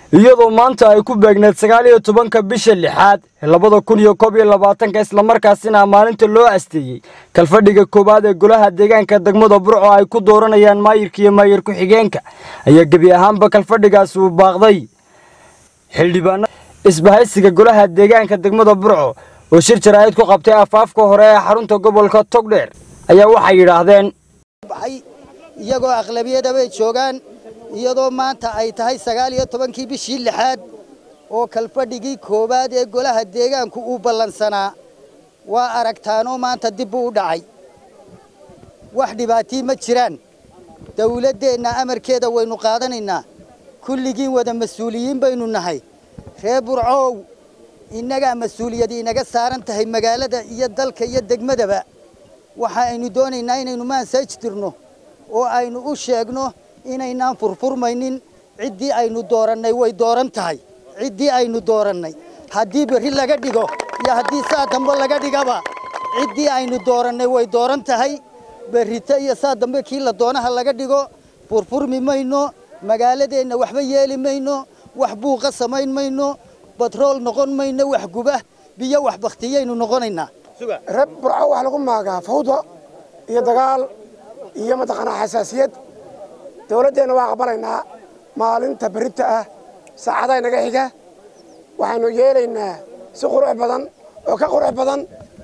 iyadoo maanta ay ku beegneed sagaal iyo tobanka bisha lixaad labada kun iyo koob iyo labaatanka islamarkaasina maalinta loo asteeyey kalfadhiga koowaad ee golaha deegaanka degmada burco ay ku dooranayaan maayirka iyo maayir ku-xigeenka ayaa gebi ahaanba kalfadhigaasi uu baaqday xildhibaana isbahaysiga golaha deegaanka degmada burco oo shir jaraa'id ku qabtay afaafka hore ee xarunta gobolka togdheer ayaa waxay yidhaahdeen iyagoo aqlabiyada bay joogaan iyadoo maanta ay tahay sagaal iyo tobankii bishii lixaad oo kalfadhigii koowaad ee golaha deegaanku uu ballansanaa waa aragtaanoo maanta dib buu u dhacay wax dhibaatii ma jiraan dawladdeenna amarkeeda waynu qaadanaynaa kulligiin wada mas-uuliyiin baynu nahay reer burcoow innagaa mas-uuliyad inaga saaran tahay magaalada iyo dalka iyo degmadaba waxa aynu doonaynaa inaynu maansaj dirno oo aynu u sheegno inaynaan furfurmaynin ciddii aynu doorannay way dooran tahay ciddii aynu doorannay haddii berri laga dhigo iyo haddii saa dambe laga dhigaba ciddii aynu doorannay way dooran tahay berrito iyo saa dambe kii la doonaha laga dhigo furfurmi mayno magaaladeenna waxba yeeli mayno wax buuqa samayn mayno batrool noqon mayno wax guba biyo wax bakhtiyaynu noqonaynaa reer burco waxaa lagu maagaa fawda iyo dagaal iyo mataqaanaa xasaasiyad dawladdeenna waa aqbalaynaa maalinta berrinta ah saacadaha inaga xiga waxaynu yeelaynaa si qurux badan oo ka qurux badan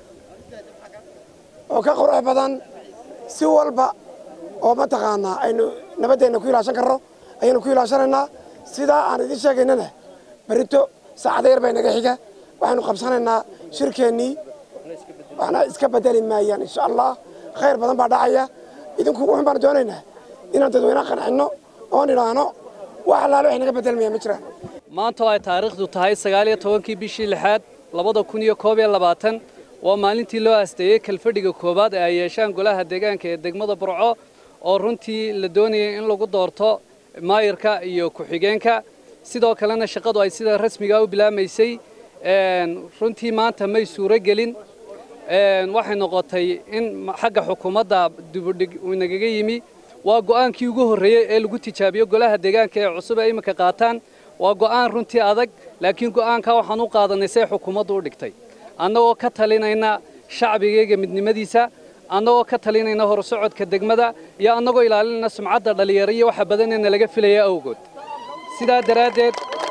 oo ka qurux badan si walba oo mataqaanaa aynu nabaddeenna ku ilaashan karno ayaynu ku ilaashanaynaa sidaa aan idiin sheegaynana berrito saacada yar baa inaga xiga waxaynu qabsanaynaa shirkeennii waxna iska bedeli maayaan insha allah khayr badan baa dhacaya idinku wuxun baan doonaynaa inaan dadweynaha qancinno oon idhaahno wax allaale wax inaga bedelmaya ma jiraan maanta oo ay taariikhdu tahay sagaal iyo tobankii bishii lixaad labada kun iyo koob iyo labaatan waa maalintii loo asteeyey kalfadhiga koowaad ee ay yeeshaan golaha deegaanka ee degmada burco oo runtii la doonayay in lagu doorto maayirka iyo ku-xigeenka sidoo kalena shaqadu ay sida rasmiga u bilaamaysay runtii maanta may suuro gelin waxay noqotay in xagga xukuumadda dibudhig uu nagaga yimi waa go'aankii ugu horreeyey ee lagu tijaabiyo golaha deegaanka ee cusub ee iminka qaataan waa go'aan runtii adag laakiin go'aankaa waxaan u qaadanay say xukuumaddu u dhigtay annagoo ka talinayna shacbigayga midnimadiisa annagoo ka talinayna horsocodka degmada iyo annagoo ilaalinayna sumcadda dhallinyaro iyo waxa badanena laga filaya awgood sidaa daraaddeed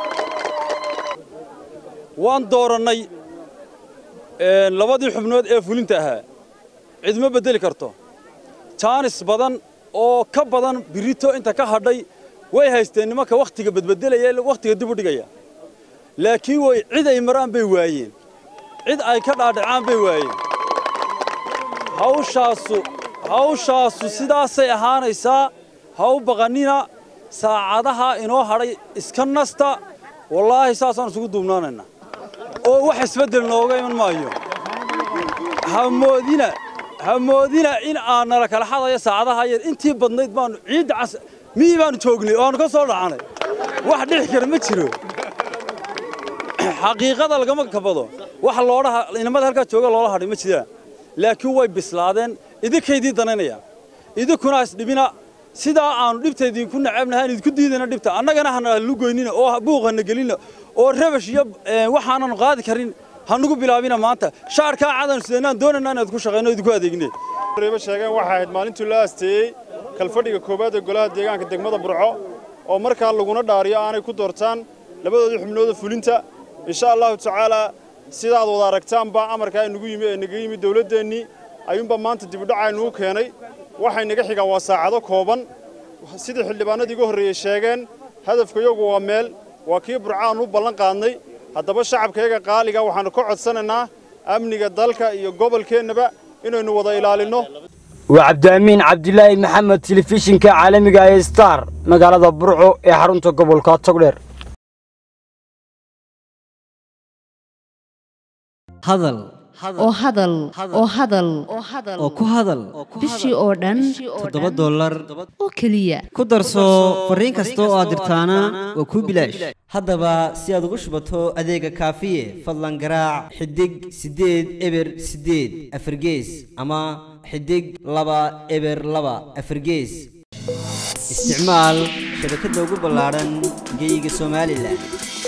waan doorannay labadii xubnood ee fulinta ahaa cidma beddeli karto jaanis badan oo ka badan birito inta ka hadhay way haysteen nimanka wakhtiga badbedelaya wakhtiga dib u dhigaya laakiin way cid ay maraan bay waayeen cid ay ka dhaadhacaan bay waayeen hawshaasu hawshaasu sidaasay ahaanaysaa ha u baqannina saacadaha inoo hadhay iska nasta wallaahi saasaan isugu duubnaanaynaa oo wax isbeddel nooga iman maayo hamoodina hamoodina in aan nala kala xadayo saacadaha yar intii badnayd baanu ciidda cas miyii baanu joognay oo aanu ka soo dhacanay wax dhixi kara ma jiro xaqiiqada lagama kabado wax loodhaha inamada halkaa jooga loola hadhay ma jiraan laakiin way bislaadeen idinkaydii danaynayaan idinkuna isdhibina sidaa aanu dhibta idinku nacabnahay aan idinku diidayna dhibta annagana hana lugoynina oo buuq hana gelina oo rabash iyo waxaanan qaadi karin hanugu bilaabina maanta shaarkaa cadan sidaynaan doonaynaa inaad ku shaqayno idinku adeegne reeba sheegeen waxay ahayd maalintii loo asteeyey kalfadhiga koowaad ee golaha deegaanka degmada burco oo markaa laguna dhaariyo aanay ku doortaan labadoodii xubnooda fulinta insha allahu tacaalaa sidaad wada aragtaanba amarkaa inagu yimi ee naga yimi dawladdeennii ayuunba maanta dibudhacaynugu keenay waxay naga xigaan waa saacado kooban sidii xildhibaanadii iga horreeyey sheegeen hadafka iyagu waa meel waa kii burcaan u ballan qaadnay haddaba shacabkayaga qaaliga waxaannu ka codsanaynaa amniga dalka iyo gobolkeennaba inaynu wada ilaalinno waa cabdiamiin cabdilaahi maxamed telefishinka caalamiga ee star magaalada burco ee xarunta gobolka togdheer hadal oo hadal oo hadal oo ku hadal bishii oo dhan toddoba dollar oo keliya ku darso fariin kasta oo aad dirtaana waa kuu bilaash haddaba si aad ugu shubato adeega kaafiye fadlan garaac xidig siddeed eber siddeed afargees ama xidig laba eber laba afargees isticmaal shabakadda ugu ballaadhan geeyiga somalilan